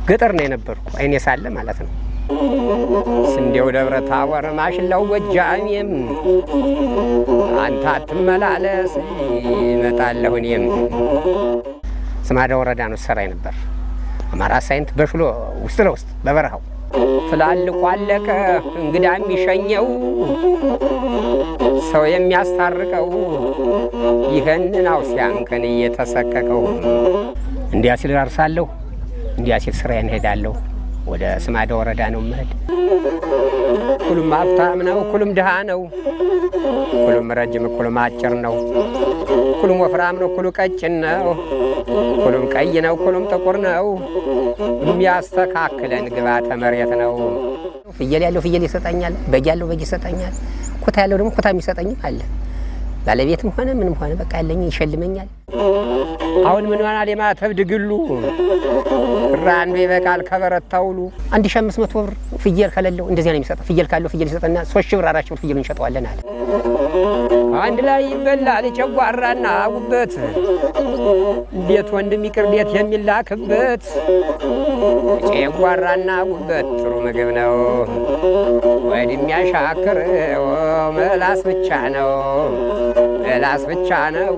ገጠር ነው የነበርኩ አይኔ ሳለ ማለት ነው። ስንዴው ደብረ ታቦር ማሽላው ጎጃሜም አንተ አትመላለስ ይመጣለሁ እኔም ስማዳ ወረዳ ነው ሰራይ ነበር። አማራ ሳይንት በሽሎ ውስጥ ለውስጥ በበረሃው ትላልቁ አለቀ እንግዳ የሚሸኘው ሰው የሚያስታርቀው ይህንን አውሲያንከን እየተሰቀቀው እንዲያ ሲል አርሳለሁ፣ እንዲያ ሲል ስራዬን እሄዳለሁ። ወደ ስማዳ ወረዳ ነው የምሄድ። ኩሉም ሀብታም ነው፣ ኩሉም ድሃ ነው፣ ኩሉም ረጅም፣ ኩሉም አጭር ነው፣ ኩሉም ወፍራም ነው፣ ኩሉ ቀጭን ነው፣ ኩሉም ቀይ ነው፣ ኩሉም ጥቁር ነው። የሚያስተካክለን ግብዓተ መሬት ነው። ፍየል ያለው ፍየል ይሰጠኛል፣ በግ ያለው በግ ይሰጠኛል፣ ኩታ ያለው ደግሞ ኩታ የሚሰጠኝም አለ። ባለቤትም ሆነ ምንም ሆነ በቃ ያለኝ ይሸልመኛል። አሁን ምን ይሆናል የማተብ ድግሉ ብር አንዱ ይበቃል ከበረታ ውሉ አንድ ሺህ አምስት መቶ ብር ፍየል ከሌለው እንደዚያ ነው የሚሰጠው። ፍየል ካለው ፍየል ይሰጠና ሶስት ሺህ ብር አራት ሺህ ብር ፍየል እንሸጠዋለን አለ። አንድ ላይ ይበላል ጨጓራና ጉበት ቤት ወንድም ይቅር ቤት የሚላክበት ጨጓራና ጉበት ጥሩ ምግብ ነው። ወድ የሚያሻክረው ምላስ ብቻ ነው ምላስ ብቻ ነው።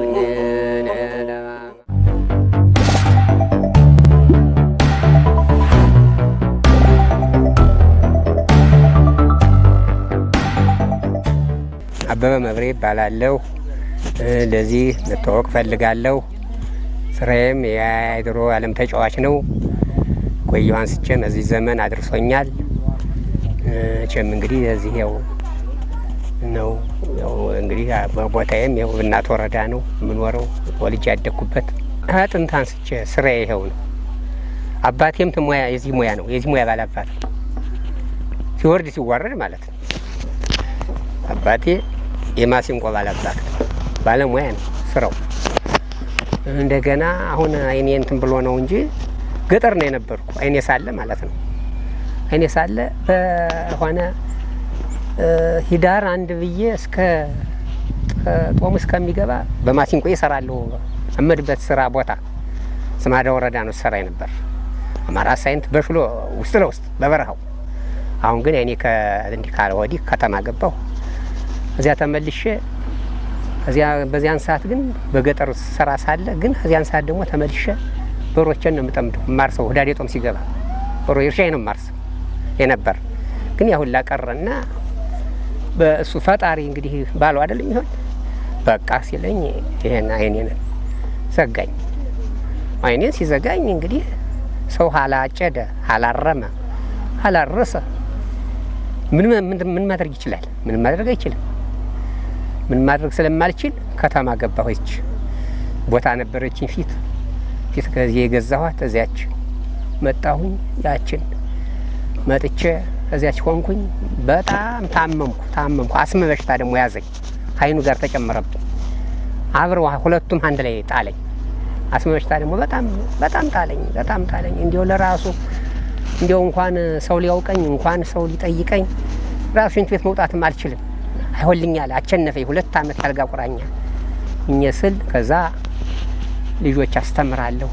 አበበ መብሬ ይባላለሁ። ለዚህ መታወቅ ፈልጋለሁ። ስራዬም የድሮ ዓለም ተጫዋች ነው። ቆየሁ አንስቼም እዚህ ዘመን አድርሶኛል። ቸም እንግዲህ እዚህ ያው ነው ያው እንግዲህ ቦታዬም ያው እናት ወረዳ ነው የምኖረው ወልጅ ያደግኩበት ከጥንት አንስቼ ስራዬ ይኸው ነው። አባቴም ሙያ የዚህ ሙያ ነው የዚህ ሙያ ባላባት ነው። ሲወርድ ሲዋረድ ማለት ነው። አባቴ የማሲንቆ ባላባት ነው። ባለሙያ ነው ስራው። እንደገና አሁን አይኔ እንትን ብሎ ነው እንጂ ገጠር ነው የነበርኩ አይኔ ሳለ ማለት ነው። አይኔ ሳለ በሆነ ሂዳር አንድ ብዬ እስከ ጦሙ እስከሚገባ በማሲንቆ እሰራለሁ። እመድበት ስራ ቦታ ስማዳ ወረዳ ነው ሰራ ነበር። አማራ ሳይንት በሽሎ ውስጥ ለውስጥ በበረሃው። አሁን ግን እኔ እንዲህ ካለ ወዲህ ከተማ ገባሁ። እዚያ ተመልሼ እዚያ በዚያን ሰዓት ግን በገጠር ስራ ሳለ ግን እዚያን ሰዓት ደግሞ ተመልሼ በሮቼን ነው የምጠምደው ማርሰው ህዳዴ ጦም ሲገባ በሮ እርሻዬ ነው ማርሰው የነበር ግን ያሁን ላቀረና በእሱ ፈጣሪ እንግዲህ ባሉ አይደለም ይሆን በቃ ሲለኝ ይሄን አይኔን ዘጋኝ። አይኔን ሲዘጋኝ እንግዲህ ሰው ሀላጨደ፣ ሀላረመ፣ ሀላረሰ ምን ምን ማድረግ ይችላል? ምን ማድረግ አይችልም። ምን ማድረግ ስለማልችል ከተማ ገባሁች። ቦታ ነበረችኝ ፊት ፊት ከዚህ የገዛኋት እዚያች መጣሁኝ። ያችን መጥቼ እዚያች ሆንኩኝ። በጣም ታመምኩ ታመምኩ። አስም በሽታ ደግሞ ያዘኝ። አይኑ ጋር ተጨመረብኝ። አብረው ሁለቱም አንድ ላይ ጣለኝ። አስም በሽታ ደግሞ በጣም በጣም ጣለኝ፣ በጣም ጣለኝ። እንዲያው ለራሱ እንዲያው እንኳን ሰው ሊያውቀኝ እንኳን ሰው ሊጠይቀኝ ራሱ ሽንት ቤት መውጣትም አልችልም። አይሆልኛል። አቸነፈኝ። ሁለት ዓመት ያልጋ ቁራኛ እኘ ስል ከዛ ልጆች አስተምራለሁ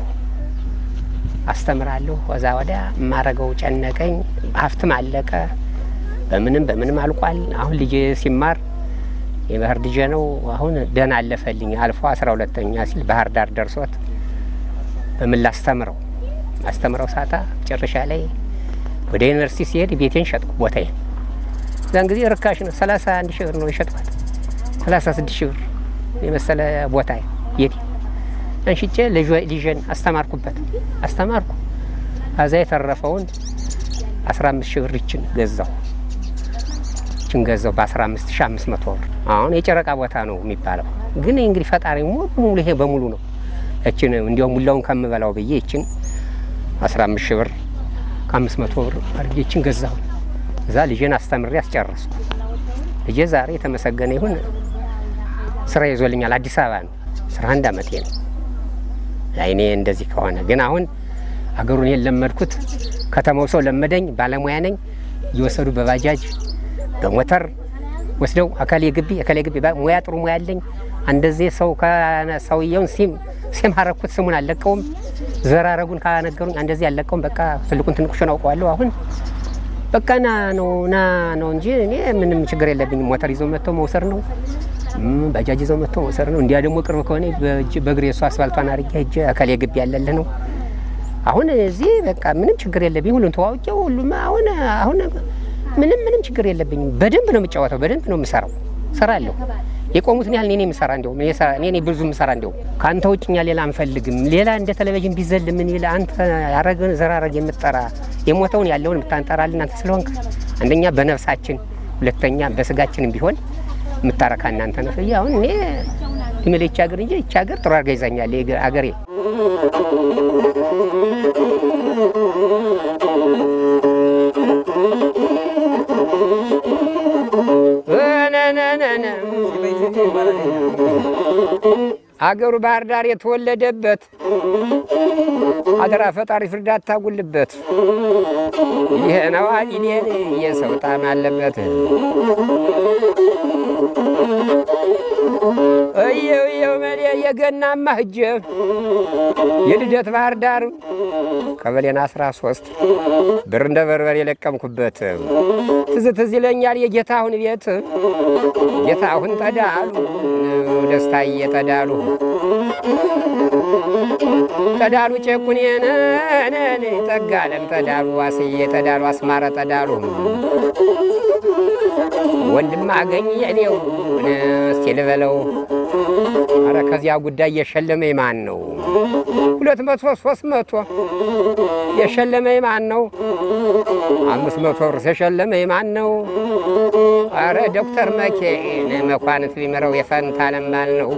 አስተምራለሁ። ከዛ ወዲያ የማረገው ጨነቀኝ። ሀብትም አለቀ። በምንም በምንም አልቋል። አሁን ልጄ ሲማር የባህር ልጄ ነው። አሁን ደህና አለፈልኝ። አልፎ አስራ ሁለተኛ ሲል ባህር ዳር ደርሶት በምን ላስተምረው አስተምረው ሳታ መጨረሻ ላይ ወደ ዩኒቨርሲቲ ሲሄድ ቤቴን ሸጥኩ ቦታዬን። እዛን ጊዜ ርካሽ ነው። ሰላሳ አንድ ሺህ ብር ነው የሸጥኳት። ሰላሳ ስድስት ሺህ ብር የመሰለ ቦታ ቤቴ አንሽጬ ልጄን አስተማርኩበት አስተማርኩ። ከዛ የተረፈውን አስራ አምስት ሺህ ብር ይችን ገዛው ይችን ገዛው በአስራ አምስት ሺህ አምስት መቶ ብር። አሁን የጨረቃ ቦታ ነው የሚባለው፣ ግን እንግዲህ ፈጣሪ ሙሉ ሙሉ ይሄ በሙሉ ነው። እችን እንዲያው ሙላውን ከምበላው ብዬ ይችን አስራ አምስት ሺህ ብር ከአምስት መቶ ብር አድርጌ ይችን ገዛሁ። እዛ ልጄን አስተምሬ አስጨረስኩ። ልጄ ዛሬ የተመሰገነ ይሁን ስራ ይዞልኛል። አዲስ አበባ ነው አስራ አንድ አመቴ ነው። አይኔ እንደዚህ ከሆነ ግን አሁን አገሩን የለመድኩት ከተማው ሰው ለመደኝ። ባለሙያ ነኝ። እየወሰዱ በባጃጅ በሞተር ወስደው አካሌ ግቢ አካሌ ግቢ ሙያ ጥሩ ሙያ አለኝ። አንደዚህ ሰው ሰውየውን ሲም ሴም ሀረኩት ስሙን አልለቀውም። ዘራረጉን ካነገሩኝ እንደዚህ አልለቀውም። በቃ ትልቁን ትንቁሽን አውቀዋለሁ። አሁን በቃ ና ነው ና ነው እንጂ እኔ ምንም ችግር የለብኝም። ሞተር ይዘው መጥተው መውሰድ ነው፣ ባጃጅ ይዘው መጥተው መውሰድ ነው። እንዲያ ደግሞ ቅርብ ከሆነ በእግሬ እሱ አስፋልቷን አድርጌ ሂጅ እከሌ ግቢ ያለልህ ነው። አሁን እዚህ በቃ ምንም ችግር የለብኝ። ሁሉን ተዋውቄው ሁሉም አሁን አሁን ምንም ምንም ችግር የለብኝም። በደንብ ነው የምጫወተው፣ በደንብ ነው የምሰራው፣ ሰራለሁ የቆሙትን ያህል እኔ የምሰራ እንዲሁም እኔ ብዙ የምሰራ እንዲሁም ከአንተ ውጭኛ ሌላ አንፈልግም። ሌላ እንደ ቴሌቪዥን ቢዘል ምን ይል አንተ ያረገን ዘራረግ የምጠራ የሞተውን ያለውን የምታንጠራልን አንተ ስለሆንክ አንደኛ በነፍሳችን ሁለተኛ በስጋችንም ቢሆን የምታረካ እናንተ ነው። አሁን እኔ ድሜለ ይቺ ሀገር እንጂ ይቺ ሀገር ጥሩ አድርጋ ይዛኛል አገሬ አገሩ ባህር ዳር የተወለደበት አደራ ፈጣሪ ፍርድ አታጉልበት። ይህ ነው አሊሌን የሰው ጣም አለበት። እየው እየው መሌ የገናማ ህጀ የልደት ባህር ዳር ቀበሌን አስራ ሶስት ብር እንደ በርበር የለቀምኩበት ትዝ ትዝ ይለኛል የጌታሁን ቤት ጌታሁን ጠዳሉ ደስታዬ ጠዳሉ ጠዳሉ ጨቁኔን ጠጋለም ጠዳሉ ዋስዬ ጠዳሉ አስማረ ጠዳሉ ወንድም አገኝ የኔው እስቲ ልበለው አረ ከዚያ ጉዳይ የሸለመኝ ማን ነው? ሁለት መቶ ሶስት መቶ የሸለመኝ ማን ነው? አምስት መቶ ብር የሸለመኝ ማን ነው? አረ ዶክተር መኬን መኳንንት ቢምረው የፈንታ ለማል ነው።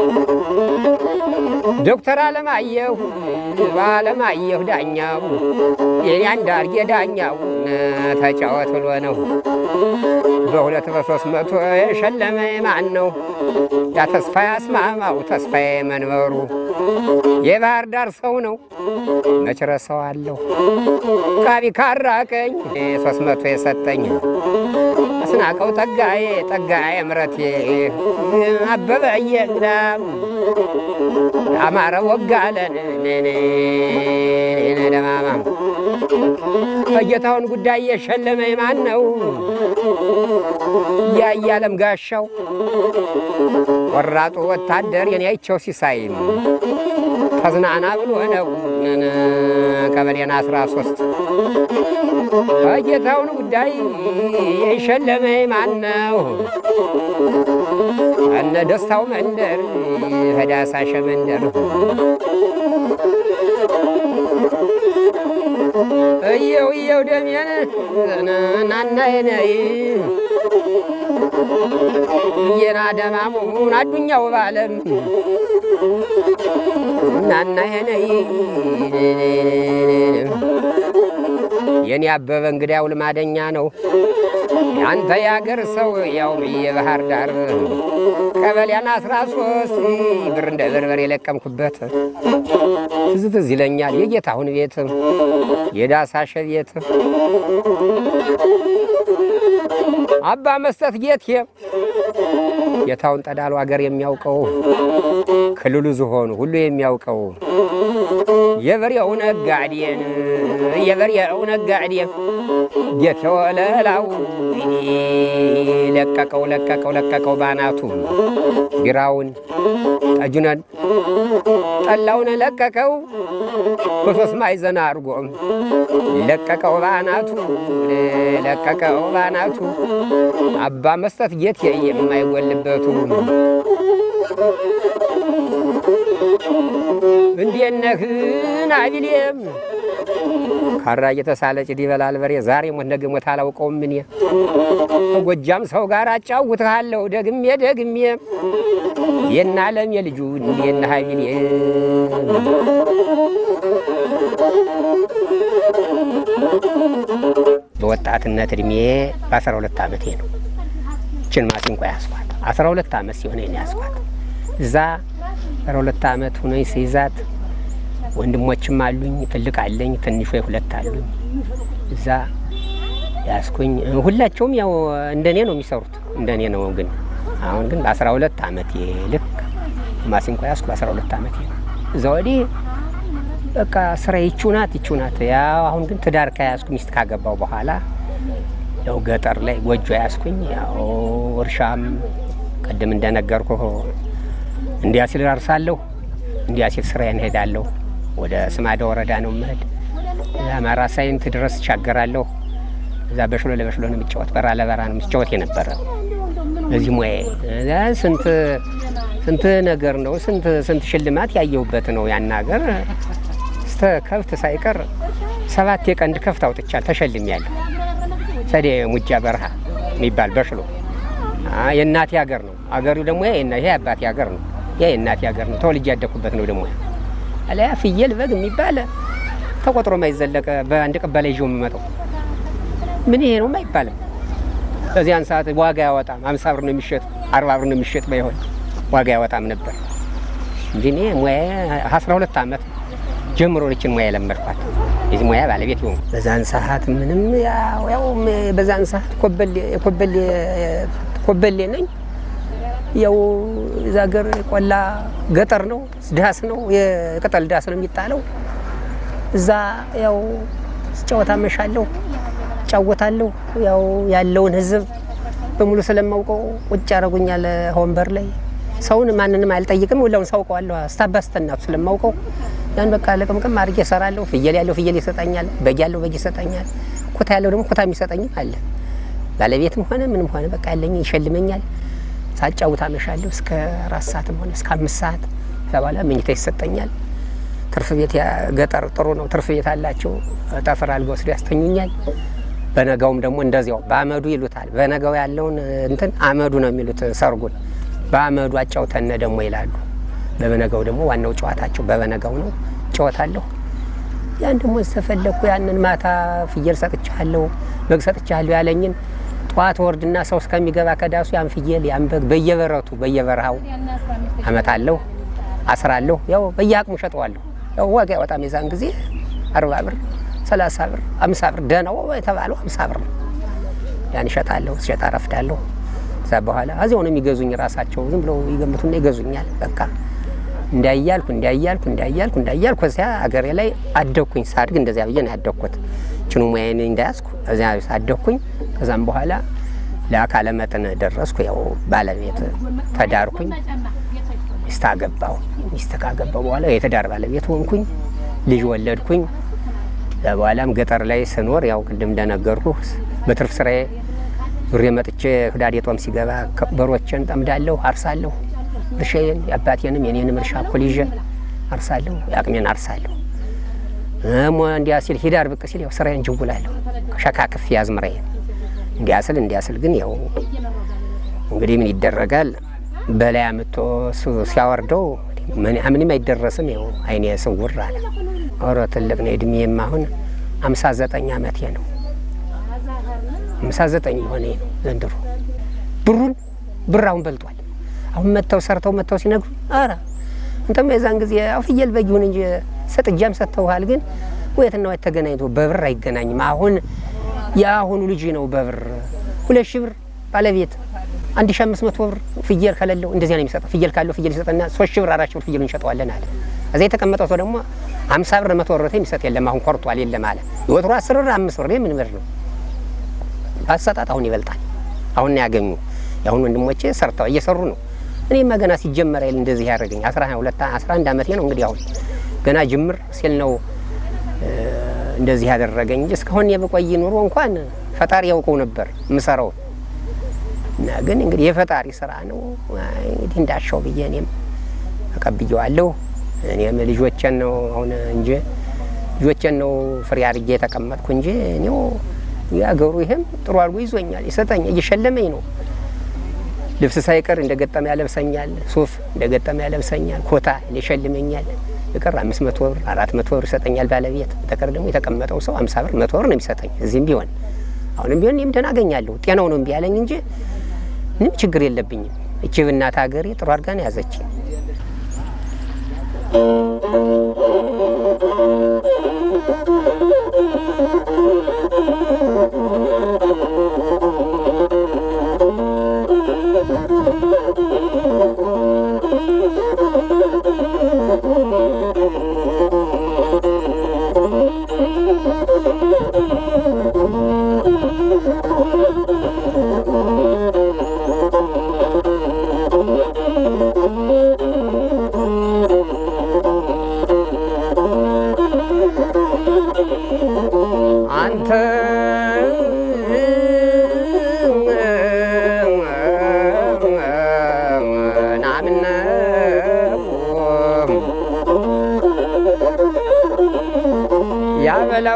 ዶክተር አለማየሁ ባለማየሁ ዳኛው የአንዳርጌ ዳኛው ተጫወት ብሎ ነው በሁለት በሶስት መቶ የሸለመኝ ማን ነው? ያ ተስፋ ያስማማው ተስፋዬ መንበሩ የባህር ዳር ሰው ነው መች ረሳዋለሁ። ቃቢ ካራቀኝ ሶስት መቶ የሰጠኝ አስናቀው ጠጋዬ ጠጋዬ ምረቴ አበበ እየግዳ አማረ ወጋለን ደማማም ከጌታውን ጉዳይ የሸለመኝ ማን ነው? ያያለም ጋሻው ቆራጡ ወታደር የኔያቸው ሲሳይ ተዝናና ብሎ ነው ቀበሌን አስራ ሶስት ከጌታውን ጉዳይ የሸለመኝ ማን ነው? እነ ደስታው መንደር ከዳሳሸ መንደር እየው እየው ደሜን ናናየነይ የና ደማሙን አዱኛው ባለም ናናየነይ የኔ አበበ እንግዲያው ልማደኛ ነው። ያንተ የአገር ሰው ያውም የባህር ዳር ቀበሌያን አስራ ሶስት ብር እንደ በርበር የለቀምኩበት ትዝ ትዝ ይለኛል የጌታሁን ቤት የዳሳሸ ቤት አባ መስጠት ጌቴ ጌታውን ጠዳሉ አገር የሚያውቀው ክልሉ ዝሆኑ ሁሉ የሚያውቀው የበሬው ነጋዴን የበሬው ነጋዴ ጌቴ ወለላው ለቀቀው ለቀቀው ለቀቀው ባናቱ ቢራውን ጠጁነን ጠላውን ለቀቀው በሶስት ማዕዘን አድርጎ ለቀቀው ባናቱ ለቀቀው ባናቱ አባ መስጠት ጌቴ የማይጎልበቱ እንዴት ነህ ናቢሌም ካራ እየተሳለ ጭድ ይበላል በሬ ዛሬ ሞት ነገ ሞት አላውቀውም እኔ ከጎጃም ሰው ጋር አጫውትሃለሁ ደግሜ ደግሜ የና አለም የልጁ እንዴና ሀቢሌ በወጣትነት እድሜ በአስራ ሁለት ዓመቴ ነው እችን ማሲንቆ ያስኳት። አስራ ሁለት ዓመት ሲሆነ ያስኳት እዛ አስራ ሁለት ዓመት ሆኖኝ ሲይዛት ወንድሞችም አሉኝ፣ ትልቅ አለኝ፣ ትንሽ ሁለት አሉኝ። እዛ ያስኩኝ ሁላቸውም ያው እንደኔ ነው የሚሰሩት እንደኔ ነው። ግን አሁን ግን በአስራ ሁለት ዓመቴ ልክ ማሲንቆ ያስኩ በአስራ ሁለት ዓመቴ ነው። እዛ ወዲህ በቃ ስራ ይቺው ናት ይቺው ናት። ያው አሁን ግን ትዳር ከያዝኩ ሚስት ካገባው በኋላ ያው ገጠር ላይ ጎጆ ያዝኩኝ። ያው እርሻም ቅድም እንደነገርኩ እንዲያ ሲል አርሳለሁ፣ እንዲያ ሲል ስራዬን እሄዳለሁ። ወደ ስማዳ ወረዳ ነው የምሄድ። አማራ ሳይንት ድረስ እሻገራለሁ። እዛ በሽሎ ለበሽሎ ነው የሚጫወት፣ በራ ለበራ ነው የሚጫወት የነበረ በዚህ ሙያዬ እዛ ስንት ስንት ነገር ነው ስንት ስንት ሽልማት ያየሁበት ነው ያን ሀገር እስተ ከብት ሳይቀር ሰባት የቀንድ ከብት አውጥቻል ተሸልሜያለሁ። ሰዴ ሙጃ በረሃ የሚባል በሽሎ አ የእናቴ ሀገር ነው። አገሩ ደግሞ ይሄ ይሄ አባቴ ሀገር ነው። ይሄ የእናቴ ሀገር ነው። ተወልጄ ያደኩበት ነው። ደግሞ አለያ ፍየል በግ የሚባል ተቆጥሮ ማይዘለቀ በአንድ ቀበሌ ይዤው የምመጣው ምን ይሄ ነው አይባልም። በዚያን ሰዓት ዋጋ ያወጣም አምሳ ብር ነው የሚሸጥ አርባ ብር ነው የሚሸጥ ባይሆን ዋጋ ያወጣም ነበር እንጂ እኔ ሙያ አስራ ሁለት ዓመት ጀምሮ ልችን ሙያ የለመድኳት የዚህ ሙያ ባለቤት ይሆኑ በዛን ሰዓት ምንም ያው ያው በዛን ሰዓት ኮበሌ ኮበሌ ኮበሌ ነኝ። ያው እዛ ሀገር ቆላ ገጠር ነው፣ ዳስ ነው፣ የቅጠል ዳስ ነው የሚጣለው። እዛ ያው ስጫወት አመሻለሁ፣ እጫወታለሁ። ያው ያለውን ህዝብ በሙሉ ስለማውቀው ቁጭ ያደርጉኛል ወንበር ላይ። ሰውን ማንንም አልጠይቅም፣ ሁላውን ሳውቀዋለሁ። አስታባስተናቱ ስለማውቀው ያን በቃ ለቅምቅም አድርጌ እሰራለሁ። ፍየል ያለው ፍየል ይሰጠኛል፣ በግ ያለው በግ ይሰጠኛል፣ ኩታ ያለው ደግሞ ኩታ የሚሰጠኝም አለ። ባለቤትም ሆነ ምንም ሆነ በቃ ያለኝ ይሸልመኛል። ሳጫውት አመሻለሁ እስከ አራት ሰዓትም ሆነ እስከ አምስት ሰዓት። ከዛ በኋላ መኝታ ይሰጠኛል። ትርፍ ቤት ገጠር ጥሩ ነው፣ ትርፍ ቤት አላቸው። ጠፍር አልጋ ወስዶ ያስተኙኛል። በነጋውም ደግሞ እንደዚያው በአመዱ ይሉታል። በነጋው ያለውን እንትን አመዱ ነው የሚሉት ሰርጉን በአመዱ አጫውተነ ደግሞ ይላሉ። በበነጋው ደግሞ ዋናው ጨዋታቸው በበነጋው ነው። ጨዋታለሁ ያን ደግሞ ተፈለግኩ ያንን ማታ ፍየል ሰጥቻለሁ፣ በግ ሰጥቻለሁ ያለኝን ጠዋት ወርድና ሰው እስከሚገባ ከዳሱ ያን ፍየል ያን በግ በየበረቱ በየበረሃው አመጣለሁ፣ አስራለሁ። ያው በየአቅሙ ሸጠዋለሁ። ያው ዋጋ ያወጣም የዛን ጊዜ አርባ ብር፣ ሰላሳ ብር፣ አምሳ ብር ደህናው የተባለው አምሳ ብር ነው። ያን እሸጣለሁ፣ ስሸጣ ረፍዳለሁ። ከዛ በኋላ እዚያው ነው የሚገዙኝ። ራሳቸው ዝም ብለው ይገምቱና ይገዙኛል። በቃ እንዳያልኩ እንዳያልኩ እንዳያልኩ እንዳያልኩ እዚያ አገሬ ላይ አደግኩኝ። ሳድግ እንደዚያ ብዬ ነው ያደግኩት። ችኑ ሙያዬን እንዳያዝኩ እዚያ አደግኩኝ። ከዛም በኋላ ለአካለ መጠን ደረስኩ። ያው ባለቤት ተዳርኩኝ፣ ሚስት አገባሁ። ሚስት ካገባሁ በኋላ የትዳር ባለቤት ሆንኩኝ፣ ልጅ ወለድኩኝ። ከዛ በኋላም ገጠር ላይ ስኖር ያው ቅድም እንደነገርኩ በትርፍ ስራዬ ዙሬ መጥቼ ህዳዴ ጦም ሲገባ በሮችን ጠምዳለሁ፣ አርሳለሁ። እርሻዬን የአባቴንም የኔንም እርሻ እኩል ይዤ አርሳለሁ፣ የአቅሜን አርሳለሁ። እሞ እንዲያ ሲል ሂዳር ብቅ ሲል ያው ስራዬን ጅውላለሁ፣ ሸካክፍ ያዝምራዬን እንዲያ ስል እንዲያ ስል ግን ያው እንግዲህ ምን ይደረጋል፣ በላይ አምጥቶ እሱ ሲያወርደው ምንም አይደረስም። ያው አይኔ ስውር አለ። ኧረ ትልቅ ነው እድሜም አሁን አምሳ ዘጠኝ አመቴ ነው። አምሳ ዘጠኝ የሆነ ነው ዘንድሮ። ብሩን ብር አሁን በልጧል። አሁን መጥተው ሰርተው መጥተው ሲነግሩ ኧረ እንተም የዛን ጊዜ ያው ፍየል በግ ይሁን እንጂ ሰጥጃም ሰጥተውሃል፣ ግን ወየትና ወየት ተገናኝቶ በብር አይገናኝም። አሁን የአሁኑ ልጅ ነው በብር ሁለት ሺህ ብር ባለቤት አንድ ሺህ አምስት መቶ ብር ፍየል ከሌለው እንደዚያ ነው የሚሰጠው። ፍየል ካለው ፍየል ይሰጠና ሶስት ሺህ ብር አራት ሺህ ብር ፍየል እንሸጠዋለን አለ። እዚያ የተቀመጠው ሰው ደግሞ ሀምሳ ብር መቶ ብር የሚሰጥ የለም። አሁን ኮርቷል የለም አለ። የወትሮ አስር ብር አምስት ብር ምን ብር ነው ባሰጣጥ አሁን ይበልጣል። አሁን ነው ያገኙ የአሁን ወንድሞቼ ሰርተው እየሰሩ ነው። እኔማ ገና ሲጀመር አይደል እንደዚህ ያደረገኝ አስራ ሁለት አስራ አንድ አመቴ ነው እንግዲህ አሁን ገና ጅምር ሲል ነው እንደዚህ ያደረገኝ እንጂ እስካሁን የበቆይ ኑሮ እንኳን ፈጣሪ ያውቀው ነበር የምሰራው እና ግን እንግዲህ የፈጣሪ ስራ ነው እንግዲህ እንዳሻው ብዬ እኔም ተቀብዬዋለሁ። እኔም ልጆቼን ነው አሁን እንጂ ልጆቼን ነው ፍሬ አድርጌ የተቀመጥኩ እንጂ እኔው የአገሩ ይሄም ጥሩ አድርጎ ይዞኛል፣ ይሰጠኝ እየሸለመኝ ነው። ልብስ ሳይቀር እንደ ገጠመ ያለብሰኛል፣ ሱፍ እንደ ገጠመ ያለብሰኛል፣ ኮታ ይሸልመኛል። በቀር አምስት መቶ ብር አራት መቶ ብር ይሰጠኛል ባለቤት። በቀር ደግሞ የተቀመጠው ሰው አምሳ ብር መቶ ብር ነው የሚሰጠኝ። እዚህም ቢሆን አሁንም ቢሆን እኔም ደህና አገኛለሁ። ጤናው ነው እምቢ ያለኝ እንጂ ምንም ችግር የለብኝም። እቺ ብናት ሀገሬ ጥሩ አድርጋ ነው ያዘችኝ። Thank you.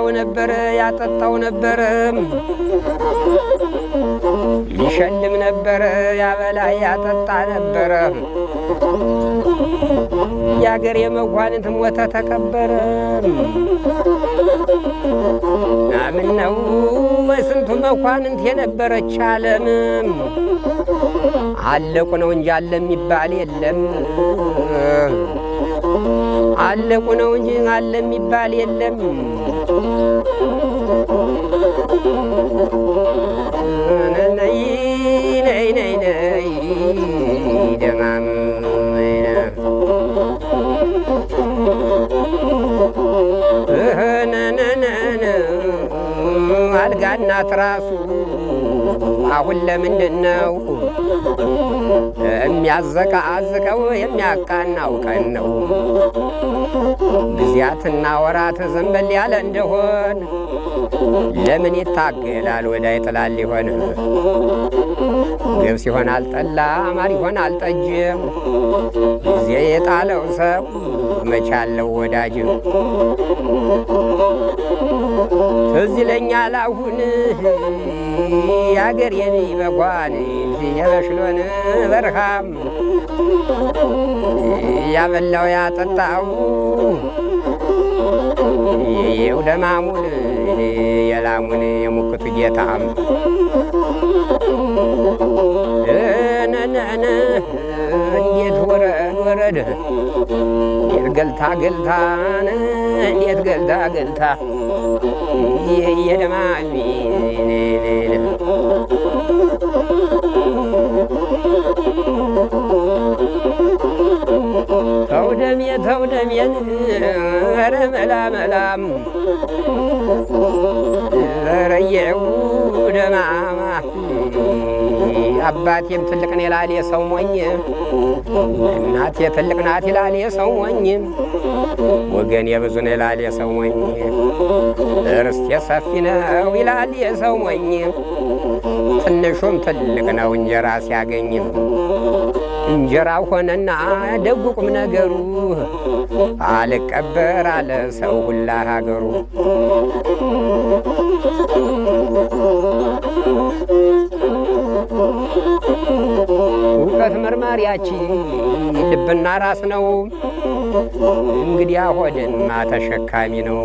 ያበላው ነበረ ያጠጣው ነበረ ይሸልም ነበረ ያበላ ያጠጣ ነበረ የአገር የመኳንንት ሞተ ተቀበረ ናምን ነው በስንቱ መኳንንት የነበረች ዓለምም አለቁ ነው እንጂ አለ የሚባል የለም። አለቁ ነው እንጂ አለ የሚባል የለም። ነይ ነይ ነይ ነይ ደማም ነነነነ አልጋና ትራሱ አሁን ለምንድን ነው የሚያዘቃዝቀው? የሚያቃናው ቀን ነው። ጊዜያትና ወራት ዘንበል ያለ እንደሆን ለምን ይታገላል? ወዳ ይጥላል ሊሆን ገብስ ይሆናል ጠላ፣ ማር ይሆናል ጠጅም ጊዜ የጣለው ሰው መቻለው ወዳጅ ትዝ ይለኛል አሁን የአገር የኔ መኳን የበሽሎን በርሃም ያበላው ያጠጣው የውደማሙን የላሙን የሙክቱ ጌታም ነነነ እንዴት ወረድ ወረድ እንዴት ገልታ ገልታን እንዴት ገልታ ገልታ የደማሚ ተውደሜ ተውደሜን ኧረ መላ መላም ረየው ደማማ አባቴም ትልቅ ነው ይላል የሰው ሞኝ፣ እናቴ ትልቅ ናት ይላል የሰው ሞኝ፣ ወገን የብዙ ነው ይላል የሰው ሞኝ፣ እርስቴ ሰፊ ነው ይላል የሰው ሞኝ፣ ትንሹም ትልቅ ነው እንጀራ ሲያገኝም እንጀራ ሆነና ደጉ ቁም ነገሩ አልቀበር አለ ሰው ሁላ ሀገሩ። እውቀት መርማሪያችን ልብና ራስ ነው። እንግዲያ ሆድማ ተሸካሚ ነው።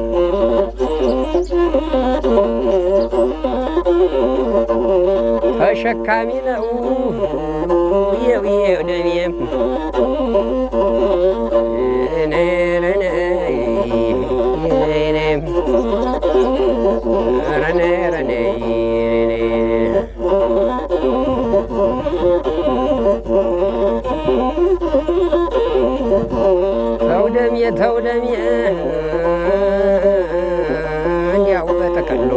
ተሸካሚ ነው። የው የው ደሜም ተውደሜ ተውደሜ እንዲያው በጠቅሎ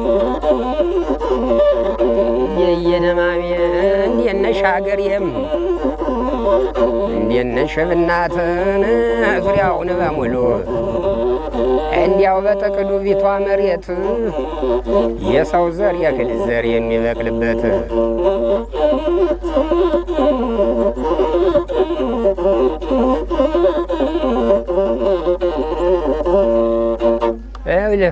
የየደማሜ እንዴት ነሽ ሀገሬም እንዴት ነሽ ብናትን ዙሪያውን በሙሉ እንዲያው በጠቅሉ ፊቷ መሬት የሰው ዘር የእህል ዘር የሚበቅልበት ይኸውልህ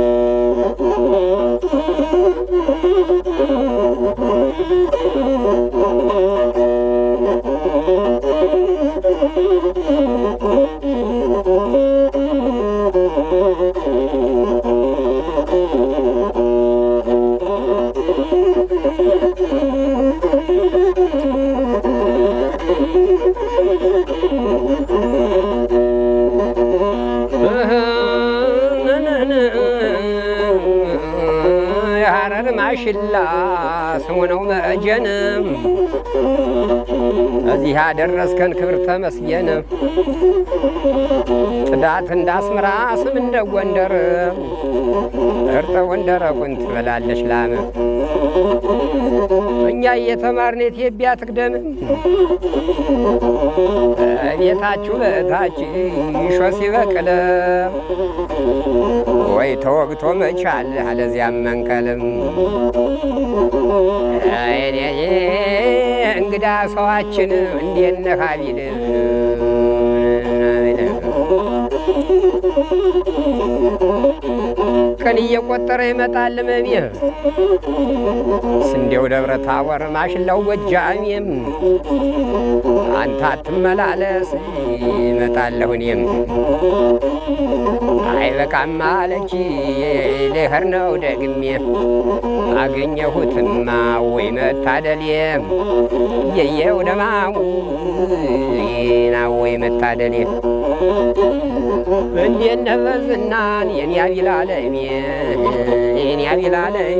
የሐረር ማሽላ ስሙ ነው መእጀንም እዚህ ያደረስከን ክብር ተመስገን። ጽዳት እንዳስምራ ስም እንደ ጎንደር እርጥቡን ደረቁን ትበላለች ላም እኛ እየተማርን ኢትዮጵያ ትቅደም ቤታችሁ በታች ይሾ ሲበቅል ወይ ተወግቶ መቻል አለዚያም መንቀልም እንግዳ ሰዋችን እንዴት ነህ ሀቢል ቀን እየቆጠረ ይመጣል መቤ ስንዴው ደብረ ታቦር ማሽላው ጎጃሜም አንተ አትመላለስ ይመጣለሁ እኔም አይበቃም አለች ልሄድ ነው ደግሜ አገኘሁትማ ወይ መታደሌ የየው ደማሙ ና ወይ መታደሌ እንዴት ነህ በዝናን የኔ አቢላለሜ የኔ አቢላለሜ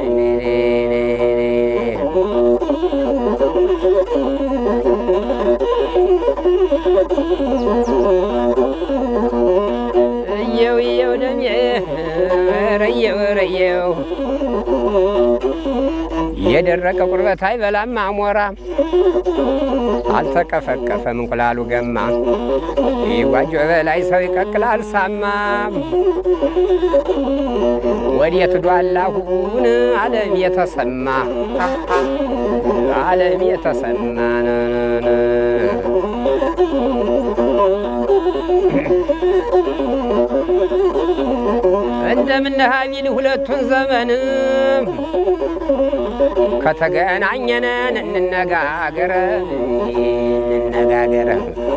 እየው እየው ደሜ ረየው ረየው የደረቀ ቁርበት አይበላም አሞራ አልተቀፈቀፈም እንቁላሉ ገማ ይጓጆ በላይ ሰው ይቀቅላል ሳማ ወዴት ዷላሁን ዓለም የተሰማ ዓለም የተሰማ እንደምነህ ቢል ሁለቱን ዘመን ከተገናኘነን እንነጋገረ እንነጋገረ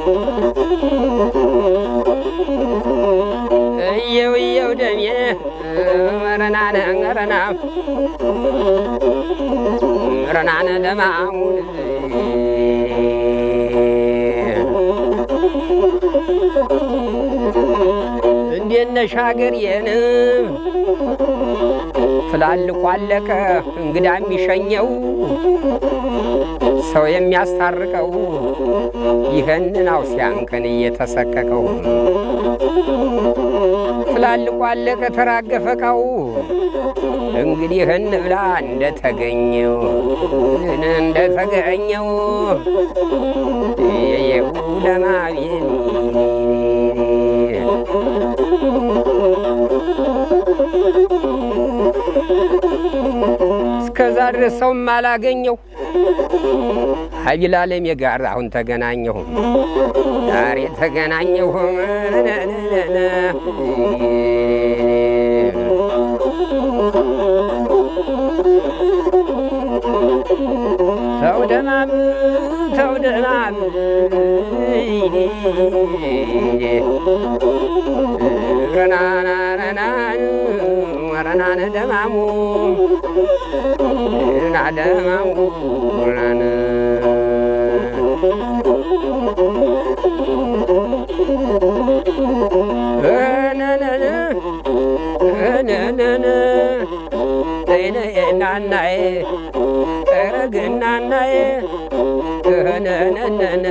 እየው እየው ደሜ ረናነ ረና ረናነ ደማሙን እንዴት ነሽ ሀገሬን ትላልቁ አለቀ እንግዳ የሚሸኘው ሰው የሚያስታርቀው ይህንን አውሲያንከን እየተሰቀቀው ትላልቁ አለቀ ተራገፈቃው እንግዲህ እንብላ እንደተገኘው እንደተገኘው የየው ለማቤን እስከዛ ድረስ ሰውም አላገኘው ሀቢል አለሜ ጋር አሁን ተገናኘሁ ዛሬ ተገናኘሁ ተው ደማም ተው ደማም ረናናናናን ወረናነ ደማሙ ና ደማሙ ረናነ ናናዬ ረግናናዬ ነነነነ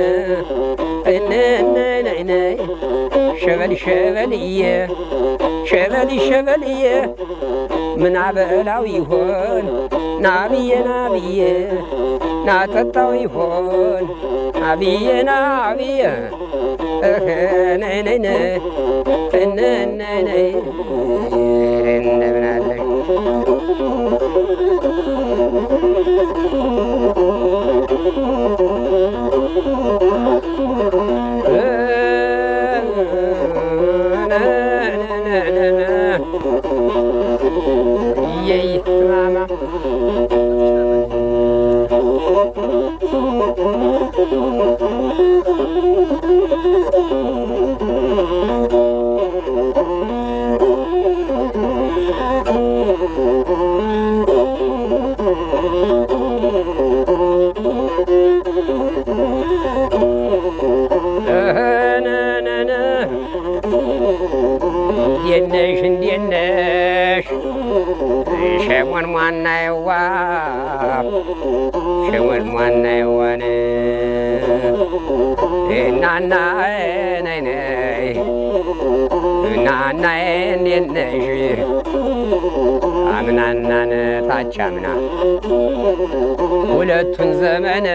ነነነነ ሸበል ሸበልዬ ሸበል ሸበልዬ ምን አበላው ይሆን ናብዬ ናብዬ ናጠጣው ይሆን ናብዬ ናብዬ ነነነ ነነነ እንደምናለሽ ማማ ነነነ እንዴት ነሽ እንዴት ነሽ ሸሞን ሟናየዋ ሸሞን ሟናየዋን እናና ነይ ነይ እናናዬ እንዴት ነሽ አምናናን ታች አምና ሁለቱን ዘመን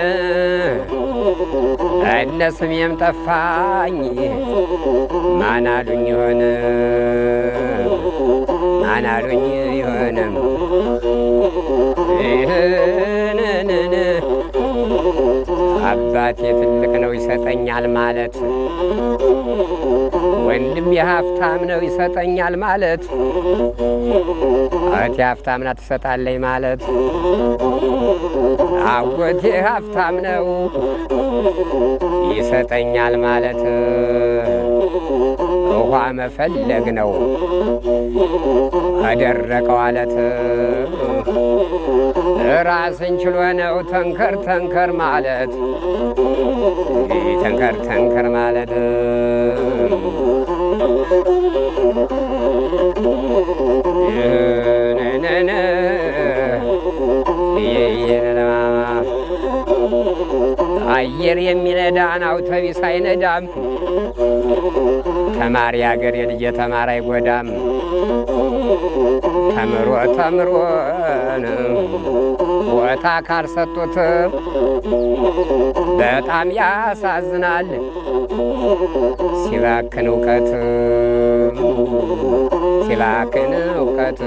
እነ ስሜም ጠፋኝ ማን አሉኝ ይሆን ማን አሉኝ ይሆንም ይህንን አባቴ ትልቅ ነው ይሰጠኛል ማለት ወንድም የሀብታም ነው ይሰጠኛል ማለት እህቴ ሀብታም ናት ትሰጣለኝ ማለት አጎቴ ሀብታም ነው ይሰጠኛል ማለት ውሃ መፈለግ ነው ከደረቀው አለት ራስን ችሎ ነው ተንከር ተንከር ማለት ተንከር ተንከር ማለት አየር የሚነዳን አውቶቢስ አይነዳም። ተማሪ አገር የልጅ ተማሪ አይጎዳም። ተምሮ ተምሮን ቦታ ካልሰጡት በጣም ያሳዝናል። ሲባክን እውቀት ሲባክን እውቀት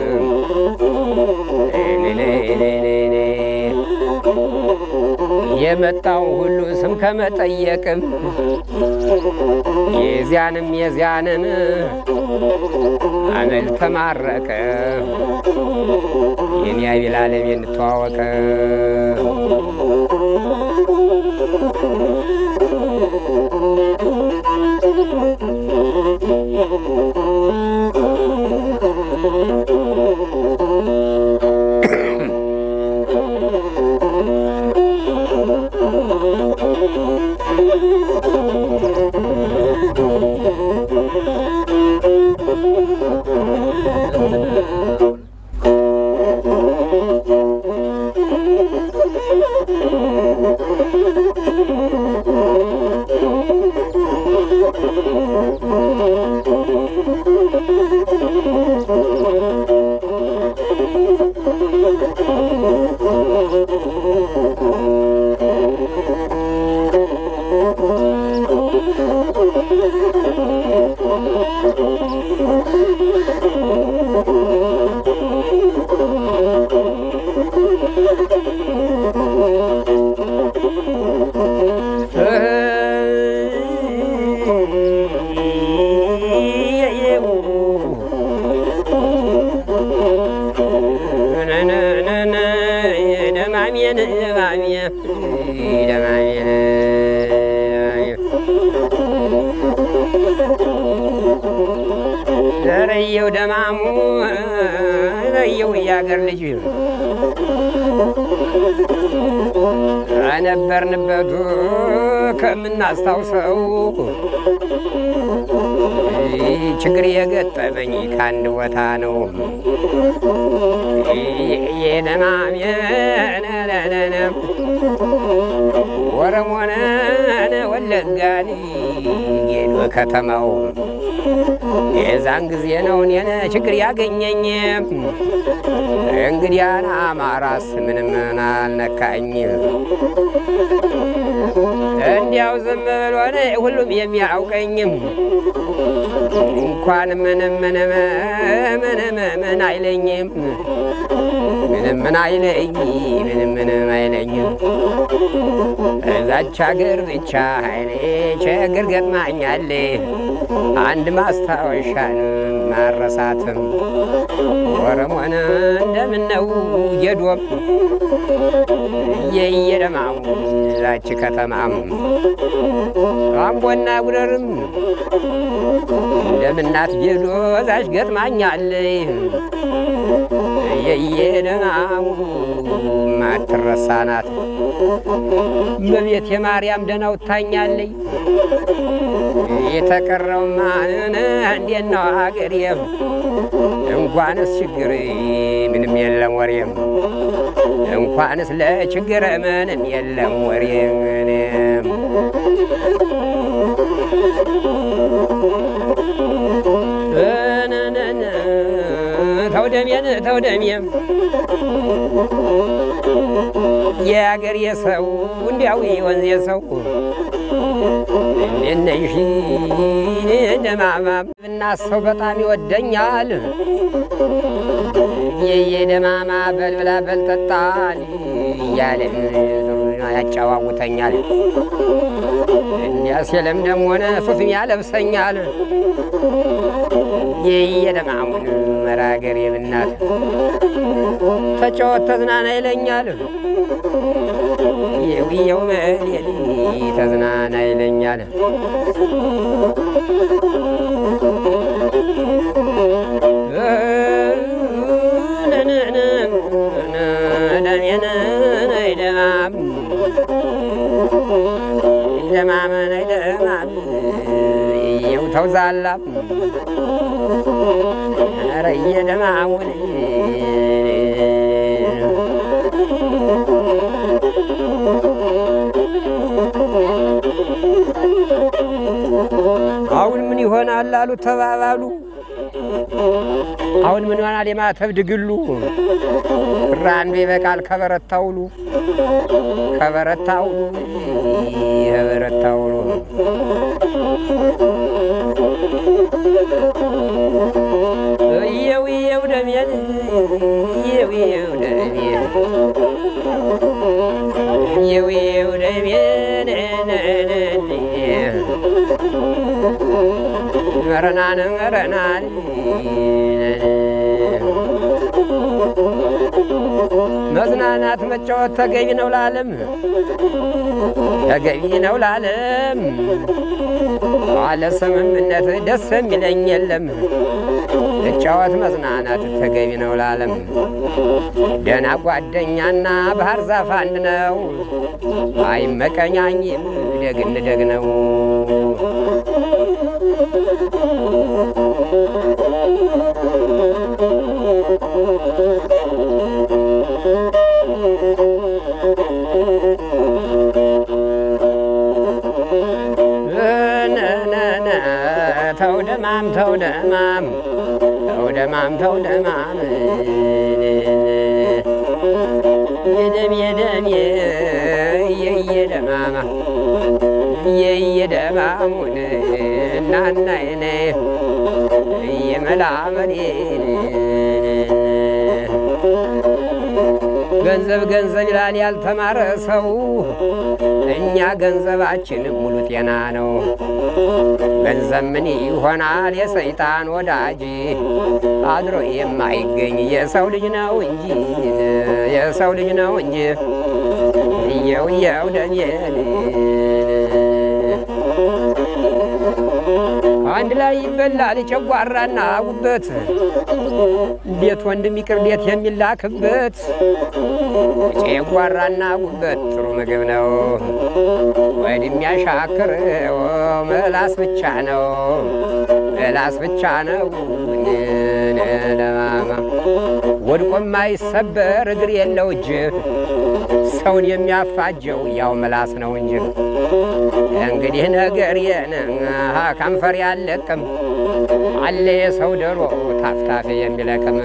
የመጣው ሁሉ ስም ከመጠየቅም የዚያንም የዚያንን አመል ተማረቀ የኔ አቤል አለም እንተዋወቀ ረየው ደማሙ ረየው እያገር ልጅ ከነበርንበቱ ከምናስታውሰው ችግር የገጠመኝ ከአንድ ቦታ ነው። የደማሜነነነ ወረሞነነ ወለጋን ጌዶ ከተማው የዛን ጊዜ ነው እኔን ችግር ያገኘኝ። እንግዲያን አማራስ ምንም አልነካኝ። እንዲያው ዝም ብሎን ሁሉም የሚያውቀኝም እንኳን ምንም ምንም ምንም ምን አይለኝም ምንም ምን አይለኝ ምንም ምንም አይለኝም። እዛች ሀገር ብቻ ኃይሌ ችግር ገጥማኛል። አንድ ማስታወሻን ማረሳትም ወረሞን እንደምነው የዶም የየደማሙ ዛች ከተማም አምቦና ጉደርም እንደምናት ጌዶ ዛች ገጥማኛል የየደማሙ ማትረሳ ናት። በቤት የማርያም ደናው ታኛለይ የተቀረው ማንን እንዴት ነው ሀገሬም እንኳንስ ችግር ምንም የለም ወሬም እንኳንስ ለችግር ምንም የለም ወሬም ተውደሜን ተውደሜም የአገር የሰው እንዲያው ወንዝ የሰው እነሽ ደማማ እና ሰው በጣም ይወደኛል። የየ ደማማ በልብላ በልጠጣል እያለ ያጫዋውተኛል። እንዲያ ሲልም ሆነ ሱፍም ያለብሰኛል። የየደማሙን መራገር የብናት ተጫወት ተዝናና ይለኛል። የውየው መሌል ተዝናና ይለኛል። ደማም ደማም የው ተውዛላ ኧረ የደማሙን አሁን ምን ይሆናል አሉ ተባባሉ። አሁን ምን ይሆናል የማተብ ድግሉ ብር አንዱ ይበቃል ከበረታውሉ ከበረታውሉ ከበረታውሉ እየው እየው ደሜን እየው እየው ደሜን እየው እየው ደሜን መረናን መረናን መዝናናት መጫወት ተገቢ ነው ላለም ተገቢ ነው ላለም አለ ስምምነት ደስ የሚለኝ የለም መጫወት መዝናናት ተገቢ ነው ላለም ደና ጓደኛና ባህር ዛፍ አንድ ነው አይመቀኛኝም ደግን ደግ ነው ተው ደማም ተው ደማም ተው ደማም ተው ደማም የደም የደም የየደማማ የየደማሙን እናናይነ የመላመኔን ገንዘብ ገንዘብ ይላል ያልተማረ ሰው፣ እኛ ገንዘባችን ሙሉ ጤና ነው። ገንዘብ ምን ይሆናል የሰይጣን ወዳጅ፣ አድሮ የማይገኝ የሰው ልጅ ነው እንጂ የሰው ልጅ ነው እንጂ እየው እየው ደሜን አንድ ላይ ይበላል ጨጓራና ጉበት፣ ቤት ወንድም ይቅር ቤት የሚላክበት ጨጓራና ጉበት ጥሩ ምግብ ነው። ወድም ያሻክረው መላስ ብቻ ነው መላስ ብቻ ነው። ለማማ ወድቆ የማይሰበር እግር የለው እጅ ሰውን የሚያፋጀው ያው መላስ ነው እንጂ እንግዲህ ነገር የን ከንፈር ያለቅም አለ የሰው ደሮ ታፍታፌ የሚለቅም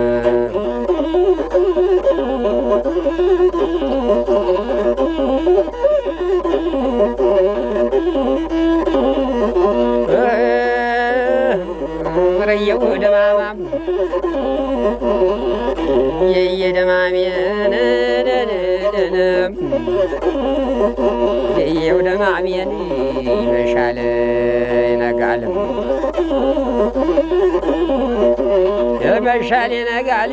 ረየው ደማማም የየደማሜን የየው ደማሜን ይመሻል ይነጋልም ይመሻል ይነጋል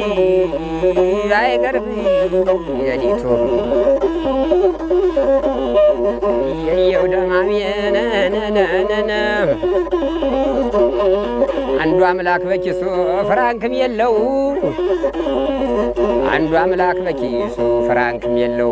አይቀርብ የሊቱ የየው ደማሜን አንዱ አምላክ በኪሱ ፍራንክም የለው አንዱ አምላክ በኪሱ ፍራንክም የለው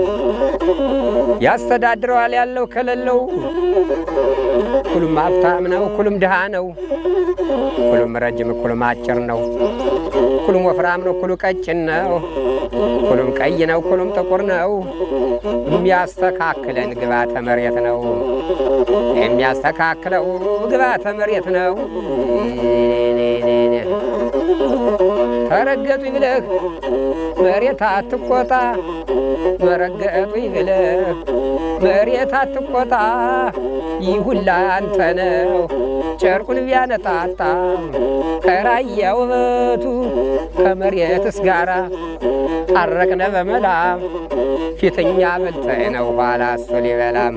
ያስተዳድረዋል ያለው ከሌለው ኩሉም ሀብታም ነው፣ ኩሉም ድሃ ነው፣ ኩሉም ረጅም፣ ኩሉም አጭር ነው፣ ኩሉም ወፍራም ነው፣ ኩሉ ቀጭን ነው፣ ኩሉም ቀይ ነው፣ ኩሉም ጥቁር ነው። የሚያስተካክለን ግባተ መሬት ነው፣ የሚያስተካክለው ግባተ መሬት ነው። ተረገጡኝ ብለህ መሬት አትቆጣ መረገጡኝ ብለህ መሬት አትቆጣ ይሁላ አንተ ነው ጨርቁን ቢያነጣጣ ከራያ ውበቱ ከመሬትስ ጋራ ታረቅነ በመላ ፊተኛ በልተህ ነው ኋላ እሱ ሊበላም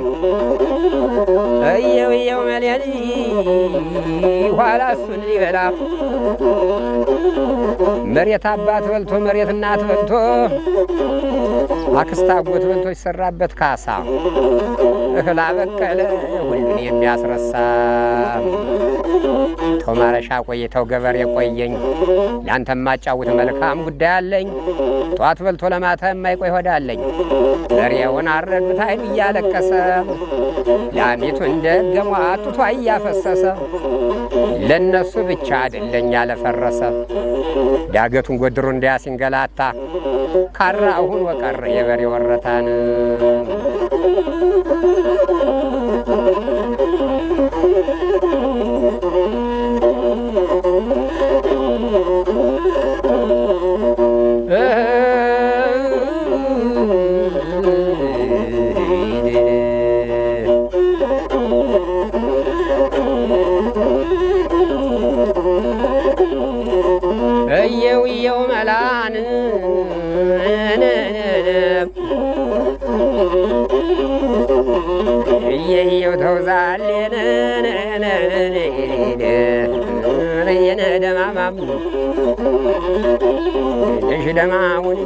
እየው እየው መሌን ኋላ እሱን ሊበላ መሬት አባት በልቶ መሬት እናት በልቶ አክስት አጎት በልቶ ይሰራበት ካሳ እህል አበቀለ ሁሉን የሚያስረሳ ተው ማረሻ ቆይተው ገበሬ ቆየኝ ለአንተ ማጫውት መልካም ጉዳይ አለኝ ጠዋት በልቶ ለማታ የማይቆይ ሆዳለኝ በሬውን አረዱት አይኑ እያለቀሰ ላሚቱን ደገሟ ጡቷ እያፈሰሰ ለነሱ ብቻ አይደለኝ ያለፈረሰ ዳገቱን ጎድሮ እንዲያ ሲንገላታ ካራ አሁን ወቀር የበሬ ወረታን እየው እየው መላን እየየው ተውዛሌን የነ ደማማም ነሽ ደማሙን